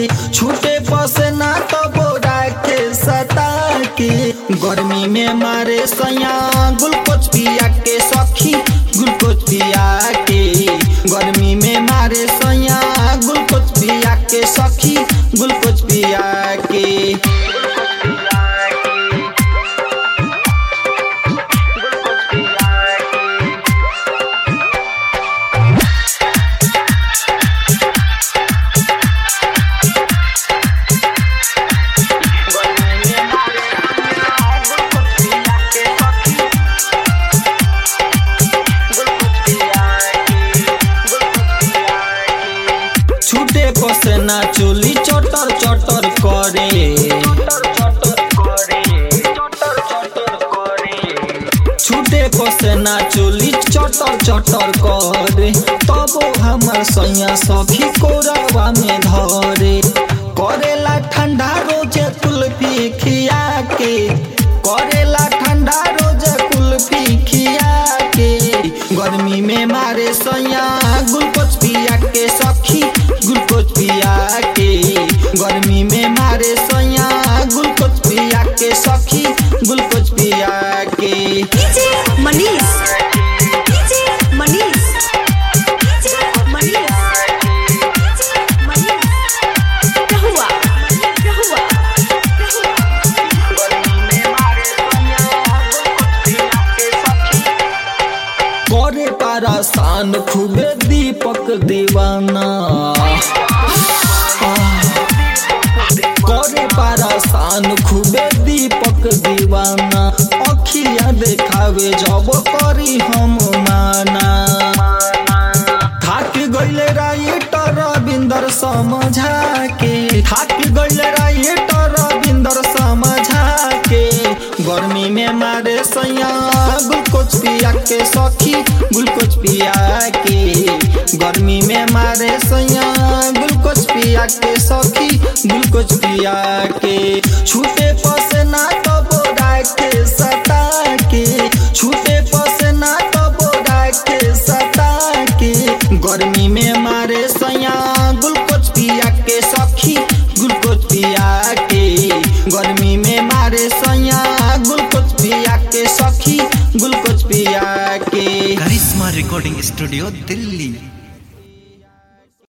छूटे पसेना तो बोरा के सता के गर्मी में मारे सैया ग्लूकोज पिया के सखी ग्लूकोज पिया के गर्मी में मारे सैया ग्लूकोज पिया के सखी ग्लूकोज पिया के छूटे पसेना चोली चटर चटर करे छूटे पसेना चोली चटर चटर करे तबो हमर सैया सखी कोरवा में धरे करेला ठंडा रोजे कुल्फी खिया के करेला ठंडा रोजे कुल्फी खिया के गर्मी में मारे सैया ग्लूकोज पिया के सखी ग्लूकोज पिया के गर्मी में मारे सैया ग्लूकोज पिया के सखी ग्लूकोज पिया के DJ Manish DJ Manish DJ Manish DJ Manish रहुआ रहुआ करे पारासान खूबे दीपक दीवाना करे पारासान खूबे दीपक दीवाना अखिया देखावे जब करी हम माना थाक गइले राइटर रविंदर समझा के थाक गइले राइटर रविंदर समझा के गर्मी में मारे सैया ग्लूकोज पिया के सखी ग्लूकोज पिया के गर्मी में मारे सैया ग्लूकोज पिया के सखी ग्लूकोज पिया के छूटे पसेना तो बोरा के सता के छूटे पसेना तो बोरा के सता के गर्मी में मारे सैया ग्लूकोज पिया के सखी ग्लूकोज पिया के गर्मी में मारे सैया ग्लूकोज पिया के सखी ग्लूकोज पिया के करिश्मा रिकॉर्डिंग स्टूडियो दिल्ली